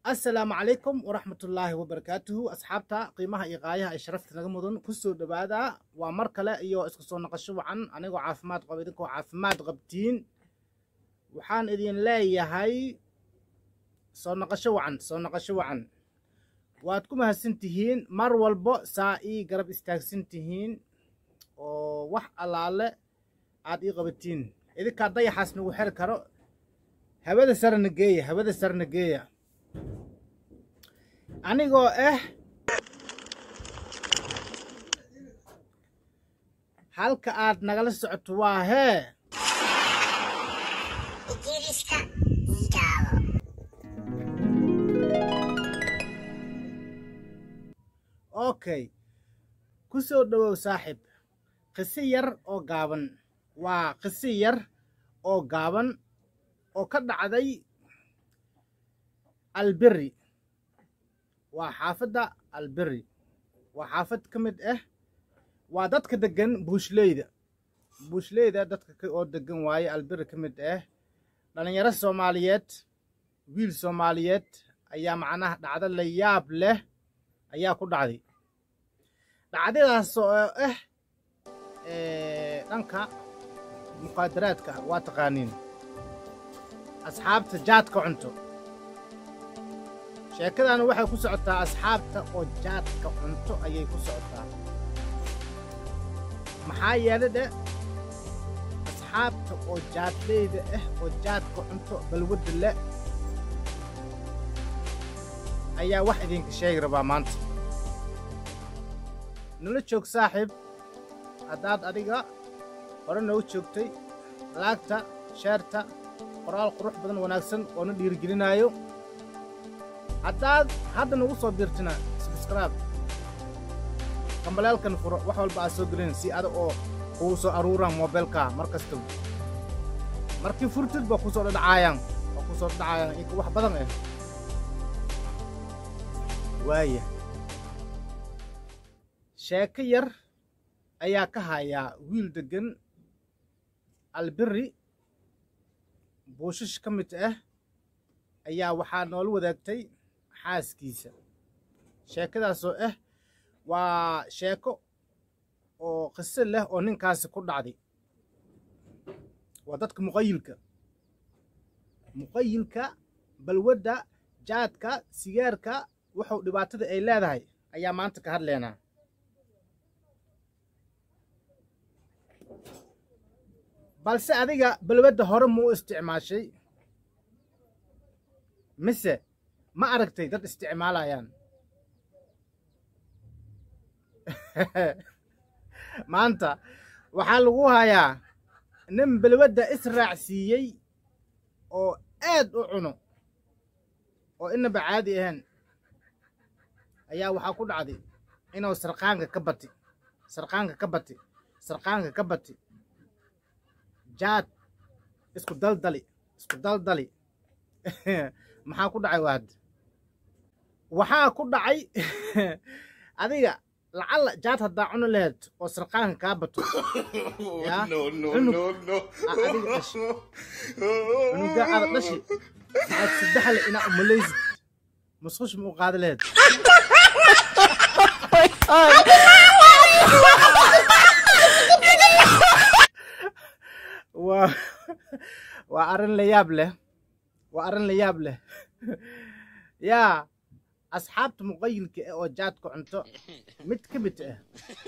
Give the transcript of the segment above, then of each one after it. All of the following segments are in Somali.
assalaamu calaykum waraxmatullaahi wabarakaatuhu asxaabta qiimaha iyo qaayaha ay sharafta naga mudan ku soo dhowaada waa mar kale iyo isku soo naqasho wacan anigoo caafimaad qaba idinkoo caafimaad qabtiin waxaan idin leeyahay soo naqasho wacan soo naqasho wacan waad ku mahadsan tihiin mar walbo saa ii garab istaagsan tihiin oo wax allaale aad ii qabatiin idinkaa dayaxaas nagu xeri karo hawada sarena geeya hawada sarena geeya anigoo ah halka aad nagala socoto waa hee Idiriska Idaho. okay ku soo dhowow saaxiib qisi yar oo gaaban waa qisi yar oo gaaban oo ka dhacday alberi waa xaafadda alberi waa xaafad ka mid ah waa dadka deggan buushleyda buushleyda dadka ka- oo deggan waaye alberi ka mid ah dhallinyaro soomaaliyeed wiil soomaaliyeed ayaa macnaha dhacdo la yaab leh ayaa ku dhacday dhacdadaas oo ah ee, dhanka muqaadaraadka waa taqaaniin asxaabta jaadka cunto sheekadana waxay ku socotaa asxaabta oo jaadka cunto ayay ku socotaa maxaa yeelay dhe asxaabta oo jaadleyda ah oo jaadka cunto balwadda le ayaa wax idinka sheegi rabaa maanta nala joog saaxiib haddaad adiga hore noogu joogtay laagta sheerta qoraal qurux badan wanaagsan oo na dhiirigelinaayo haddaad hadda nagu soo biirtina subscribe kambaleelkan furo wax walba aad soo gelin si ada oo kugu soo aruuraan moobeelka mar kasta markii furtid ba kusoo dhadhacaayaan oo kusoo dhadhacaayaan inka wax badan ah waaya sheeko yar ayaa ka hayaa wiil deggan alberi buushash ka mid ah ayaa waxaa noola wadaagtay xaaskiisa sheekadaasoo ah waa sheeko oo qiso leh oo ninkaasi ku dhacday waa dadka muqayilka muqayilka balwadda jaadka sigaarka wuxuu dhibaatada ay leedahay ayaa maanta ka hadlaynaa balse adiga balwadda hore muu isticmaashay mise ma aragtay dad isticmaalayaan maanta waxaa lagu hayaa nin balwadda israacsiiyey oo aad u cuno oo inaba caadi ahayn ayaa waxaa ku dhacday inuu sarqaanka ka bati sarqaanka ka bati sarqaanka ka bati jaad isku daldali isku daldali maxaa ku dhacay waad waxaa ku dhacay adiga lacalla jaad haddaa cuni laheyd oo sarqaanka kaa bato Ya. no, no, Cunug. no, no. Ah, adiga dhashi. cunugaa aada dhashi aad saddexle inaa umalaysid musqush ma u qaadi laheyd waa waa arrin la yaab leh waa arrin la yaab leh yaa asxaabta muqayilka ah oo jaadka cunto mid ka mid ah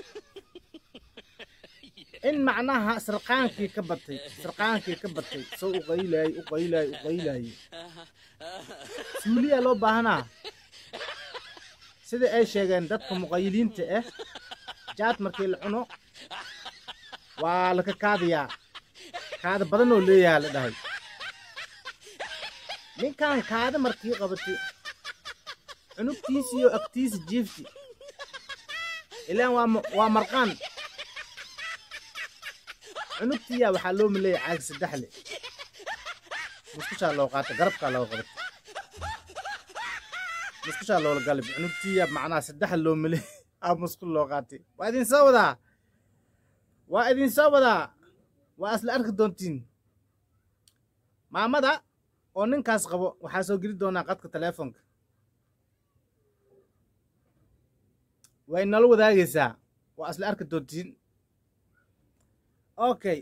in macnaha sarqaankii ka batay sarqaankii ka batay soo u qaylaayey u qaylaayey u qaylaayey suuliyaa loo baahanaa sida ay sheegeen dadka muqayiliinta ah jaad markii la cuno waa laka kaadayaa kaada badan oo leeyahaa la dhahay ninkan kaada markii qabatay cunugtiisi iyo agtiisa jiifti ilaan waa ma- waa marqaan cunugtiyaa waxaa loo maleeya caag saddexle muskushaa loo qaata garabkaa loo qabata muskushaa loola galib cunugtiyaa macnaha saddexa loo maleey aa muskul loo qaatay waa idin soo wadaa waa idin soo wadaa waa isla arki doontiin maamada oo ninkaas qabo waxaa soo geli doonaa qadka teleefonka way nala wadaagaysaa waa isla arki doontiin okay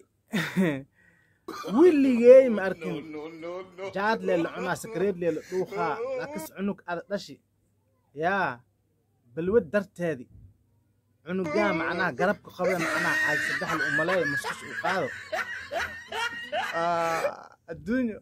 willigey ma arkin jaad leela cunaa sakareed leela dhuuqaa laakis cunug ada dhashi yaa balwad darteedi cunugaa macnaha garabka qabda macnaha caag saddexda umaleey musqus uu qaado adduunyo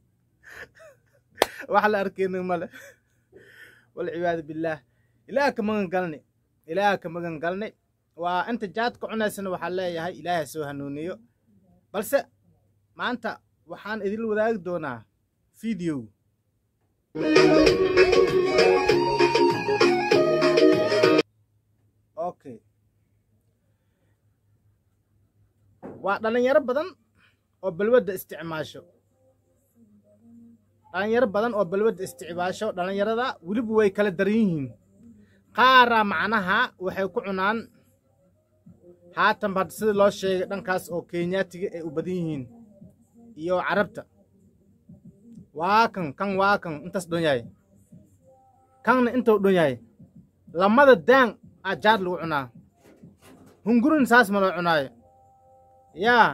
wax la arkayna male walciyaadu billaah ilaah ka magan galni ilaah ka magan galni waa inta jaadka cunaysana waxaa leeyahay ilaahay soo hanuuniyo balse maanta waxaan idin wadaagi doonaa video okay waa dhalinyaro badan oo balwadda isticmaasho dhalinyaro badan oo balwadda isticmaasho dhalinyarada weliba way kala daran yihiin qaaraa macnaha waxay ku cunaan haatanba hadda sida loo sheegay dhankaas oo kenyaatiga ay u badan yihiin iyo carabta waa kan kan waa kan intaas dhon yahay kanna intuu dhon yahay lamada daan aa jaad lagu cunaa hungurin saas ma loo cunaayo yaa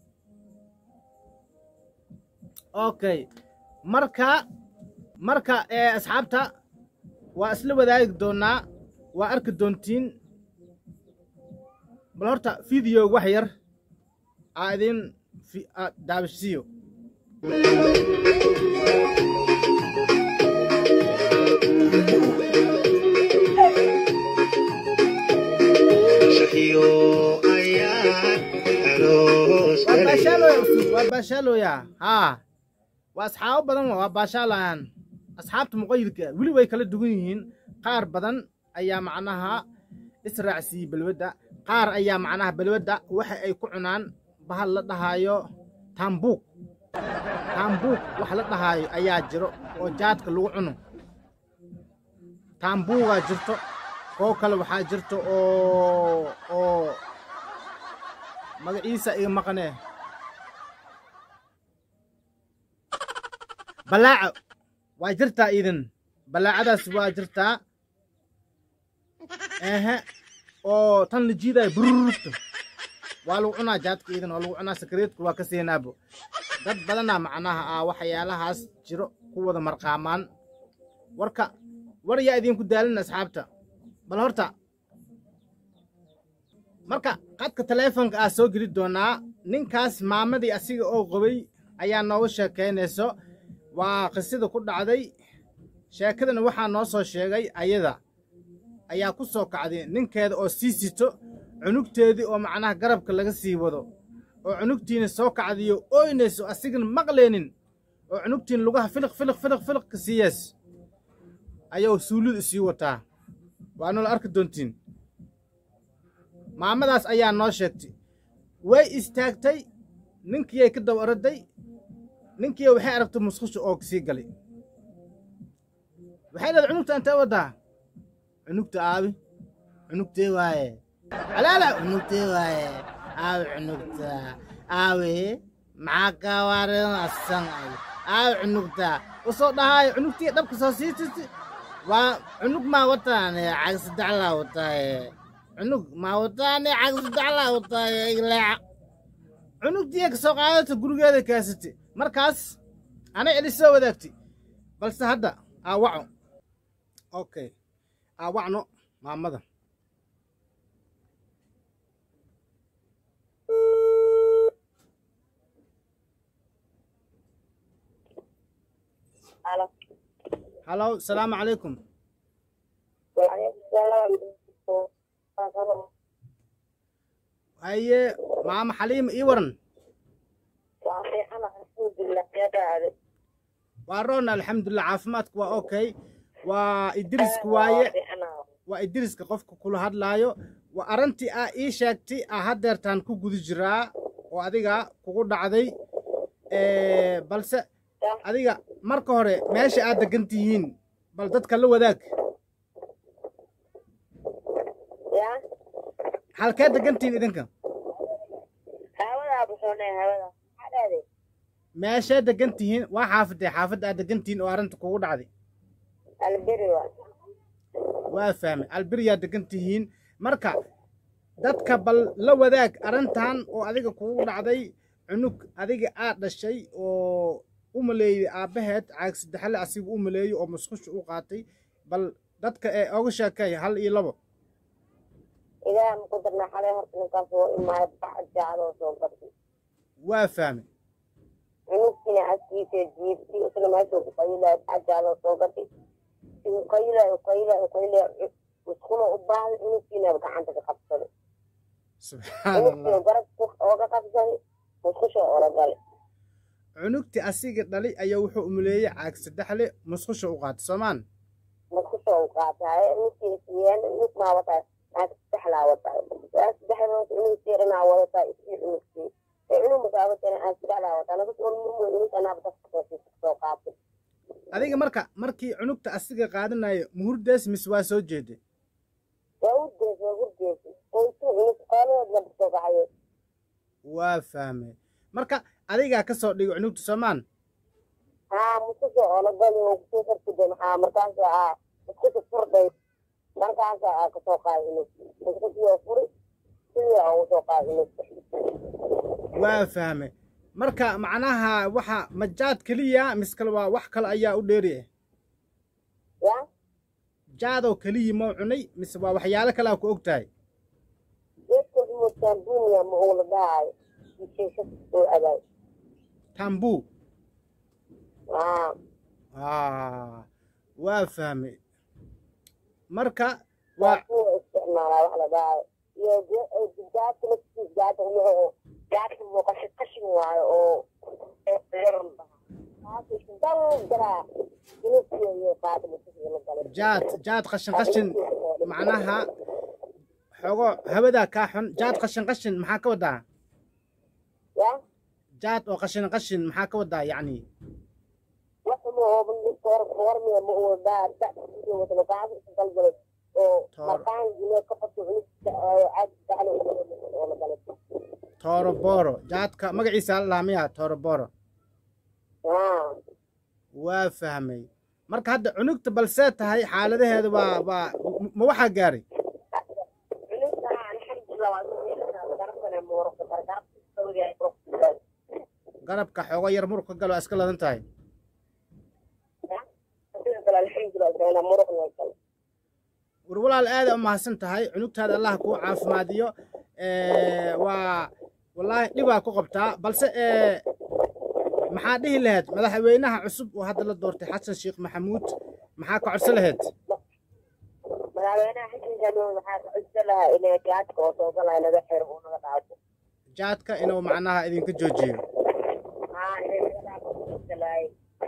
okay marka marka ee asxaabta waa isla wadaagi doonaa waa arki doontiin bal horta video wax yar aa idin daabishsiiyo waa baashaalooya usub waa baashaalooya haa waa asxaabo badan waa baashaalayaan asxaabta muqayidka weli way kala duwan yihiin qaar badan ayaa macnaha israacsiiyey balwadda qaar ayaa macnaha balwadda waxa ay ku cunaan bahal la dhahaayo taambuuq taambuuq wax la dhahaayo ayaa jiro oo jaadka lagu cuno taambuugaa jirto koo kale waxaa jirto oo oo magaciisa iga maqanee balaaco waa jirtaa iidan balaacadaas waa jirtaa ehe oo tan la jiidaayo bururugta waa lagu cunaa jaadka iidan waa lagu cunaa sakareedku waa ka seenaabo dad badanaa macnaha ah waxyaalahaas jiro ku wada marqaamaan warka war yaa idinku daalin asxaabta bal horta marka qadka taleefonka ah soo geli doonaa ninkaas maamadii asiga oo qabay ayaa nooga sheekaynayso waa qisada ku dhacday sheekadana waxaa noo soo sheegay ayada ayaa ku soo kacday ninkeeda oo sii sito cunugteedii oo macnaha garabka laga sii wado oo cunugtiina soo kacdiyo ooynayso asigana maqlaynin oo cunugtiin lugaha filiq filiq filiq filiqka siiyees ayuu suulidu sii wataa waa noola arki doontiin maamadaas ayaa noo sheegtay way istaagtay ninkiiyay ka daba oraday ninkiiya waxay aragtay musqusha oo sii galay waxay leedahay cunugta intee waddaa cunugta aabi cunugtee waaye alaala cunugtee waaye aabi cunugta aabi maxaa ka warenasan aabi cunugta usoo dhahaayo cunugtii dhabka soo siitisi waa cunug maa wataane cag saddexlaa wataaye cunug maa wataane cag saddexlaa wataaye ileeca cunugtiiya ka soo qaadata gurigeeda kaasati markaas anay eli soo wadaagti balse hadda aawaco okay aawacno maamada halow salaamu calaykum haye maama xaliima ii waran waa roona alxamdulilah caafimaadku waa okay waa idriska waaye waa idriska qofka kula hadlaayo waa arrintii aa ii sheegtay aa haddeertaan ku guda jiraa oo adiga kugu dhacday balse adiga marka hore meesha aad degan tihiin bal dadka la wadaag halkee degan tihiin idinka meeshee degan tihiin waa xaafadee xaafadda aad degan tihiin oo arrinta kugu dhacday waa fahmay albiryaa degan tihiin marka dadka bal la wadaag arrintan oo adiga kugu dhacday cunug adiga aad dhashay oo u maleeyey aabbaheed caag saddexle asiga u maleeyey oo musqusha u qaatay bal dadka ee oga sheekay hal iyo labo ilaah muku darnaa xalay horta ninkaas oo imaad bax jaacadoo soo gabtay waa fahmay cunugtiina askiisa jiibtay isla meeshuu ku qayilaya bax jaacadoo soo gatay siduu qayilaya u qaylaya u qaylaya musqulo u baahday cunugtiina gacanta ka qabsaday subxaan allah cunugtiina garab ooga qabsaday musqusha oola galay cunugti asiga dhalay ayaa wuxuu umaleeyey caag saddexle musqusha u qaatay soomaan musqusha u qaataye cunugtiina siiyeen cunug maa wataa naag saddexlaa wataa saddexda cunugtii dhanaa wadataa isii cunugtii ee cunug masaabatana aan saddexlaa wataa nagas olmumo cunug anaaba dadka soo qaatay adiga marka markii cunugta asiga qaadanayo muhurdees mise waa soo jeeday waa urgees waa urgees oytu cunug qooladood la soo kacaye waa fahmay marka adigaa ka soo dhigay cunugta soomaan haa musqusha oola gali oo kusoo sarkiday maxaa markaas aa musqusha furday markaas aa kasoo qaaday cunug musqushii oo furi sidii aa ugu soo qaaday cunug waa fahmay marka macnaha waxa majaad keliya mise kale waa wax kale ayaa u dheeri ah ya jaadoo keliya mau cunay mise waa waxyaalo kale aa ku og tahay geedka umudkaan duuniya ma uu la dhahaayo isheesha soo adaay tambuu haa ah waa fahmay marka waa waa kuwa isticmaalaa wax la dhahaayo iyo gaadka laftiis gaadka wuxuu gaadka muuqasho qashin waayo oo dal garaa cunugtiya iyo qaada musqusha la galay jaad jaad qashin qashin macnaha xogo hawadaa kaa xun jaad qashin qashin maxaa ka wadaa ya jaad oo qashin qashin maxaa ka wadaa yacni waxuma ooban warmiya ma uu dhaa dacsiiyo wata maqaasi isu dalgalay oo Toor. maqaan jile ka qabto cunugta oo caadi daclo oo la galay tooroboro jaadka magaciisa la lahaa miyaa tooroboro haa waa fahmay marka hadda cunugta balsee tahay xaaladaheeda waa waa ma waxaa gaaray cunugta alxamdulillah waa garabkana muurka gargarabka garabka xoogo yar muruq ka galo waa iska ladan tahay alxamdulillah muruq la galay war walaal aada u mahadsan tahay cunugtaada allah kuu caafimaadiyo Eh, waa wallaahi dhibaa ku qabtaa balse eh, maxaa dhihi lahayd madaxweynaha cusub oo hadda la doortay xasan sheekh maxamuud maxaa ka codsan lahayd madaxweynaha xasan januun waxaa ka codsan lahaa inay gaadka oo soo galaya naga xiro uu naga dhaafo jaadka inuu macnaha idinka joojiyo haa inay naga dhaafo uu codsan lahay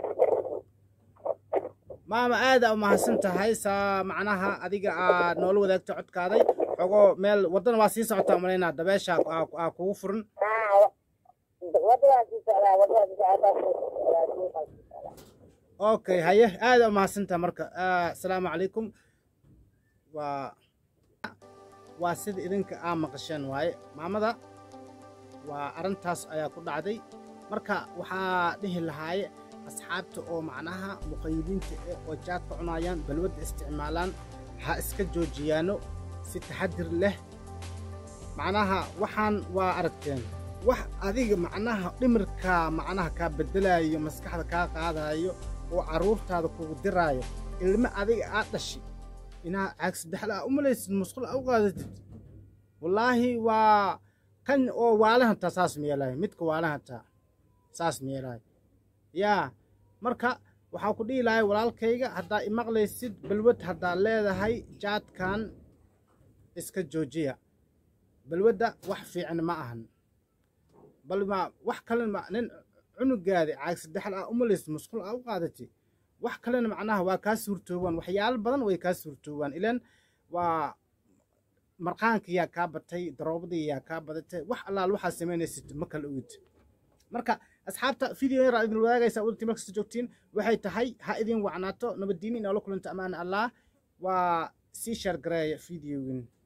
maama aada u mahadsan tahay saa macnaha adiga aa noola wadaagta codkaaday xogoo meel waddana waa sii socotaa malaynaa dabeesha aa- aa kugu furan haa wadadaas sii socdaa wadadaas sii socdaa suuqaas sii socdaa okay haye aada u mahadsan tahay marka Ah, asalaamu calaykum waa waa sida idinka aa maqasheen waaye maamada waa arrintaas ayaa ku dhacday marka waxaa dhihi lahaaye asxaabta oo macnaha muqayiliinta eh oo jaadka cunayaan balwadda isticmaalaan ha iska joojiyaano si taxadir leh macnaha waxaan waa aragteen wax adiga macnaha dhimirka macnaha kaa bedelayo maskaxda kaa qaadayo oo carruurtaada kugu diraayo ilmo adiga aad dhashi inaa caag saddexla aa u malaysid musqul aa u qaadatid wallaahi waa kan oo waalahantaa saas meelahay midka waalahantaa saas meelahay yaa marka waxaa ku dhihi lahay walaalkayga haddaa imaqlaysid balwad haddaa leedahay jaadkan iska joojiya balwadda wax fiican ma ahan bal ma wax kalena ma nin cunugaadi caag saddexal aa umalaysid musqul aa u qaadati wax kalena macnaha waa kaa suurtoobaan waxyaalo badan way kaa suurtoobaan ilan waa marqaanka yaa kaa batay daroobadii yaa kaa badatay wax allaal waxaa samaynaysid ma kala ogid marka asxaabta video yar aa idin wadaagaysa udaltii markasta joogtiin waxay tahay ha idin wacnaato nabaddiini inoola kulanta ammaan allah waa sii shaargareeya videogin